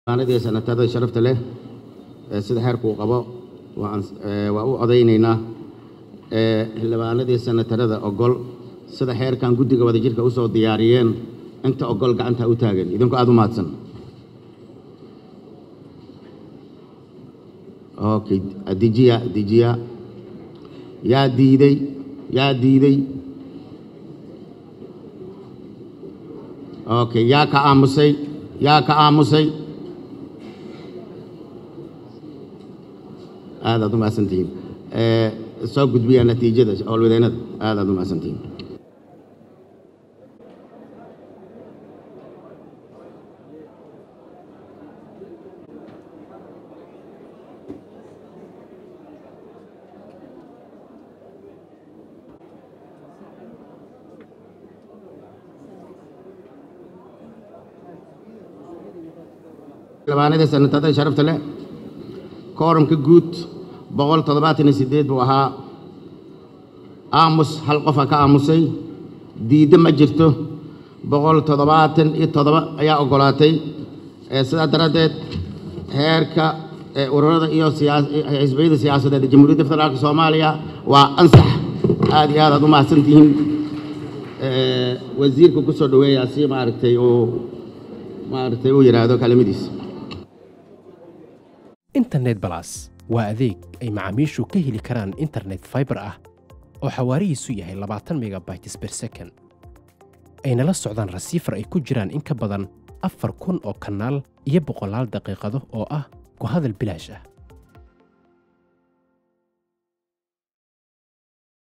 aanadii sanatada sharafta leh ee sida xeerku uu qabo waan ee, waa u odaynaynaa ee, xildhibaanadii sanatarada ogol sida xeerkan guddiga wadajirka usoo diyaariyeen inta ogol gacanta u taagan idinku aada u mahadsan okay dejiya dejiya yaa diiday yaa diiday okay yaa ka aamusay yaa ka aamusay aad aad u mahadsantihiin ee, soo gudbiya natiijada howlwadeennada aad aad u mahadsantihiin xildhibaanadii sanatada sharafta leh kooramka guud boqol toddobaatan iyo siddeed buu ahaa aamus hal qofa ka aamusay diiddo ma jirto boqol toddobaatan iyo toddoba ayaa oggolaatay ee sidaa daraaddeed heerka ee ururada iyo siyaa- xisbiyada siyaasadeed ee jamhuuriyadda federaalka soomaaliya waa ansax aad iyo aad aad u mahadsantihiin ee, wasiirka ku soo dhoweeyaa si maaragtay uu maaragtay uu yidhaahdo kalimadiisa internet balas waa adeeg ay macaamiishu ka heli karaan internet fiber ah oo xawaarihiisu yahay 20 megabytes per second ayna la socdaan rasiifar ay ku jiraan in ka badan afar kun oo kanaal iyo boqolaal daqiiqado oo ah ku hadal bilaash ah